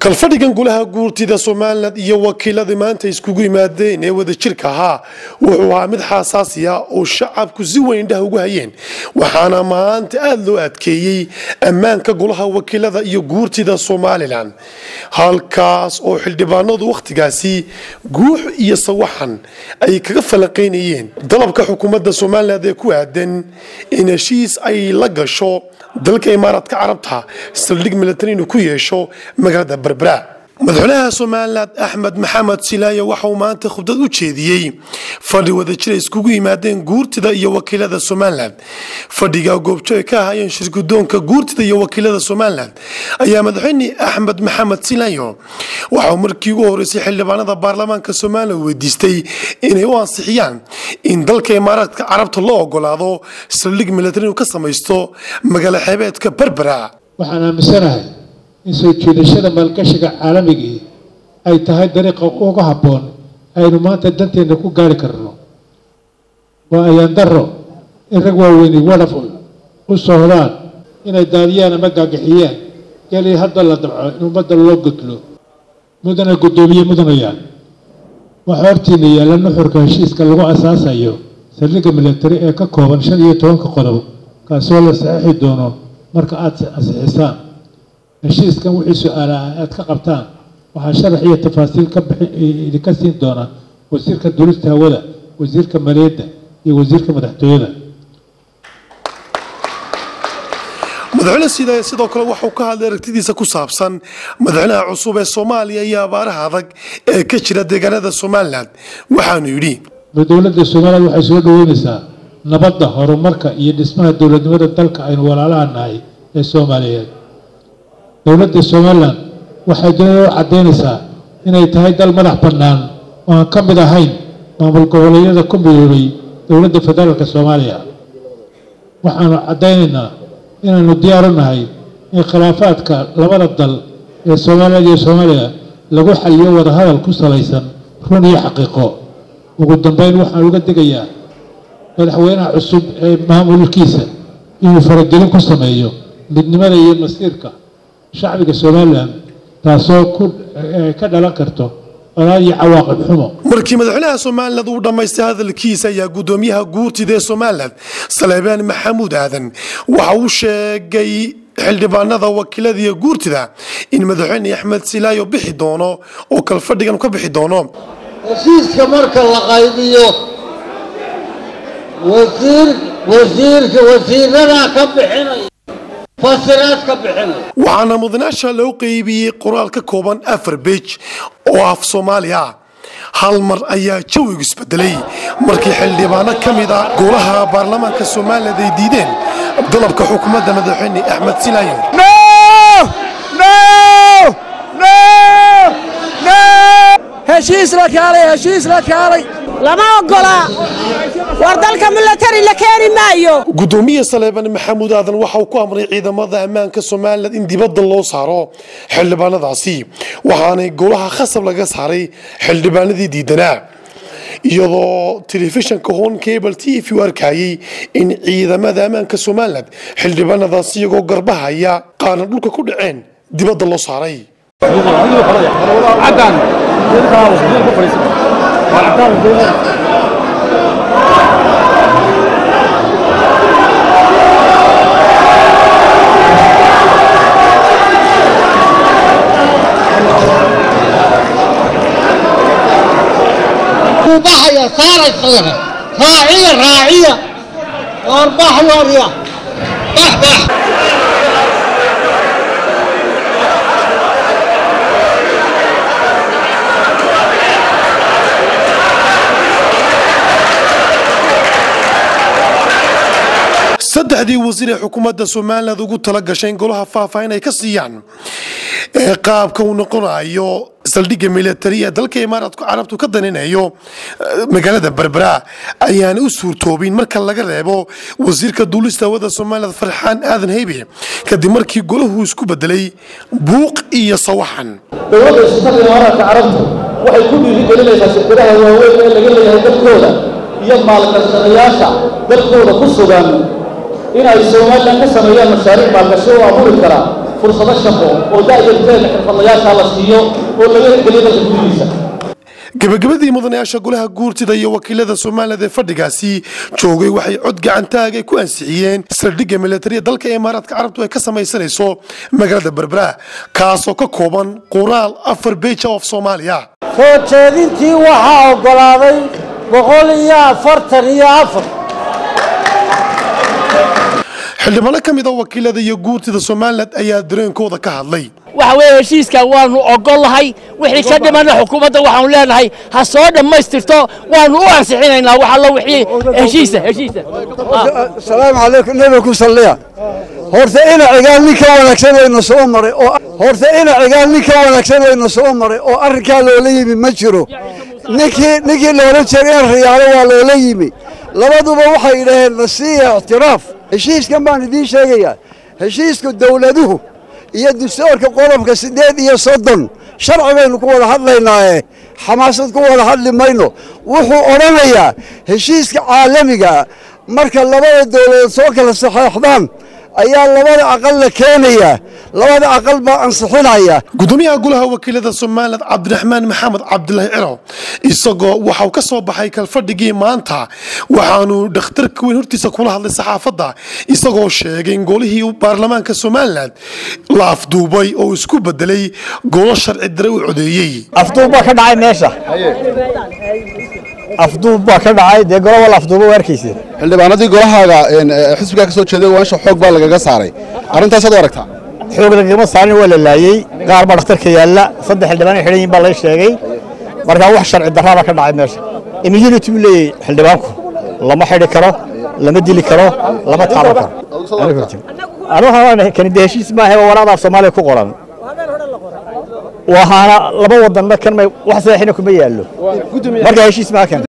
kalfadhigan golaha guurtida somalilan iyo wakiiladii maanta iskugu yimaadeen ee wadajirka ahaa wuxuu ahaa mid xaasaasiya oo shacabku si weyn indhaha ugu hayeen waxaana maanta aada loo adkeeyey ammaanka golaha wakiilada iyo guurtida somalilan halkaas oo xildhibaanadu wakhtigaasi guux iyo sawaxan ay kaga falanqeynayeen dalabka xukuumadda somalilan ee ku aadan in heshiis ay la gasho dalka imaaraadka carabta saldhig milatari inuu ku yeesho magaalada berbera madaxweynaha somalilan axmed maxamed silaayo waxauu maanta khudbad u jeediyey fadhi wadajir ay iskugu yimaadeen guurtida iyo wakiilada somalilan fadhiga goobjo ay ka ahaayeen shirgudoonka guurtida iyo wakiilada somalilan ayaa madaxweyne axmed maxamed silaayo waxauu markii ugu horeysay xildhibaanada baarlamaanka somalilan weydiistay inay u ansixiyaan in dalka imaaraadka carabta loo ogolaado saldhig milatari inuu ka samaysto magaalo xeebeedka berbera waxaan aaminsanahay in soo jiidashada maalgashiga caalamigii ay tahay dariiqa uga habboon aynu maanta danteenna ku gaari karno waa ayaan darro in rag waaweyni wadhaf u socdaan inay daadiyaan ama gaagixiyaan gelii hadda la dabco in ummadda loo gudlo mudana guddoomiye mudanayaan waxaa hortiina yaalla nuxurka heshiiska lagu asaasayo saldhigga milatari ee ka kooban shan iyo tobanka qodob kaasoo la saxiixi doono marka aada ansixisaan heshiiskan wixii su-aalaha aad ka qabtaan waxaa sharax iyo tafaasiil idinka siin doona wasiirka duulista hawada wasiirka maaliyadda iyo wasiirka madaxtooyada madaxweyne sidaaya sidoo kale waxauu ka hadlay aragtidiisa ku saabsan madaxweynaha cusub ee soomaaliya iyo abaaraha adag ee ka jira deegaanada somalilan waxaanu yidhi dowladda somalilan waxay soo dhaweynaysaa nabadda horumarka iyo dhismaha dowladnimada dalka aynu walaalaha nahay ee soomaaliyeed dowladda somalilan waxay dunida u caddaynaysaa inay tahay dal madax bannaan oo aan ka mid ahayn maamul goboleedyada ku midoobay dowladda federaalka soomaaliya waxaanu caddaynaynaa inaanu diyaaru nahay in khilaafaadka labada dal ee soomaaliyeed iyo soomaaliya lagu xaliyo wadahadal ku salaysan run iyo xaqiiqo ugu dambeyn waxaan uga degayaa madaxweynaha cusub ee maamulkiisa inuu faragelin ku sameeyo midnimada iyo masiirka shacbiga somalilan taasoo ka dhalan karto colaad iyo cawaaqib xumo markii madaxweynaha somalilan uu dhammaystay hadalkiisa ayaa guddoomiyaha guurtida ee somalilan saleebaan maxamuud aadan waxa uu sheegay xildhibaanada wakiilada iyo guurtida in madaxweyne axmed silaayo bixi doono oo kalfadhigan ka bixi doono heshiiska marka la qaybiyo wasiirka wasiiradaa ka bixinaya fasiraad ka bixinaya waxaana mudanaasha loo qeybiyey qoraal ka kooban afar beej oo af soomaali ah hal mar ayaa jawigu isbedelay markii xildhibaano ka mid a golaha baarlamaanka somalilan ay diideen dalabka xukuumadda madaxweyne axmed silaayo heshiis la kaalay heshiis la kaalay lama ogola war dalka milatari la keeni maayo gudoomiye saleebaan maxamuud aadan waxa uu ku amray ciidamada ammaanka somalilan in dibadda loo saaro xildhibaanadaasi waxaanay golaha khasab laga saaray xildhibaanadii diidanaa iyadoo telefishinka hon cable t v u arkayey in ciidamada ammaanka somalilan xildhibaanadaasi iyagoo garbahaya qaarna dhulka ku dhaceen dibadda loo saaray baxaya saaray sawira raaciya raaciya waar bax waarya bax bax saddexdii wasiir ee xukuumadda somalilan ugu tala gashay in golaha faahfaahin ay ka siiyaan ee qaabka uu noqonayo saldhigga milatari ee dalka imaaraadku carabtu ka daninayo magaalada berbera ayaana u suurtoobin marka laga reebo wasiirka duulista hawada somalilan farxaan aadan heybe kadib markii golahu isku bedelay buuq iyo sawaxan dowladda isutagga imaaraadka carabtu waxay ku dhiirigelinaysaa shirkadaha waaweyn ee laga leeyahay dalkooda iyo maalgashadayaasha dalkooda ku sugan inay somalilan ka sameeyaan mashaariic maalgashi oo abuuri kara fursado shaqo oo da'yarteeda xirfadlayaasha la siiyo oo laga geliyo dalka gudihiisa gabagabadii mudanayaasha golaha guurtida iyo wakiilada somalilan ee fadhigaasi joogay waxay cod gacantaag ay ku ansixiyeen saldhigga militariya dalka imaaraadka carabtu ay ka samaysanayso magaalada berbera kaasoo ka kooban qoraal afar beja of soomaaliya soo jeedintii waxaa oggolaaday boqol iyo afartan iyo afar xildhibaano ka mid a wakiilada iyo guurtida somalilan ayaa dareenkooda ka hadlay waxa weeye heshiiskan waanu ogollahay wixii ka dhimana xukuumadda waxaanu leenahay ha soo dhammaystirto waanu u ansixinaynaa wax allo wixii heshiisa heshiisa salaamu calaykum nebi ku salliya horta ina cigaal nin ka wanaagsan wayna soo maray oo horta ina cigaal nin ka wanaagsan wayna soo maray oo arrinkaa loola yimi ma jiro ninkii ninkii loola jeeray in riyaalo waa loola yimi labaduba waxay yidhaaheen nasiiya ictiraaf heshiiskan baan idiin sheegayaa heshiiska dowladuhu iyo dastuurka qodobka siddeed iyo soddon sharci baynu ku wada hadlaynaaye xamaasad ku wada hadli mayno wuxuu odhanayaa heshiiska caalamiga marka labada dowladood soo kala saxeexdaan ayaa labada aqal la keenayaa labada aqal baa ansixinaya gudoomiyaha golaha wakiilada somalilan cabdiraxmaan maxamed cabdilaahi ciro isagoo waxauu ka soo baxay kalfadhigii maanta waxaanu dhakhtarka weyn hortiisa kula hadlay saxaafadda isagoo sheegay in golihii baarlamaanka somalilan la afduubay oo isku bedelay golo sharci dare u codeeyey afduub baa ka dhacay meesha afduub baa ka dhacay dee golo wal afduuba waa arkaysa xildhibaanadii golahaaga xisbigaa ka soo jeeday waansha xoog baa lagaga saaray arrintaasaad u aragtaa xoog lagama saarin waa la laayey qaar baa dhakhtarka yaalla saddex xildhibaan ay xidhan yihin baa laga sheegay markaa wax sharci darraa baa ka dhacay meesha immunity buu leeyahay xildhibaanku lama xidhi karo lama dili karo lama taaban karo kani dee heshiis maaha waa waraaqda af soomaaliya ku qoran waxaana laba wadanna kan may wax saxiixina kuma yaallo marka heshiis maaha kan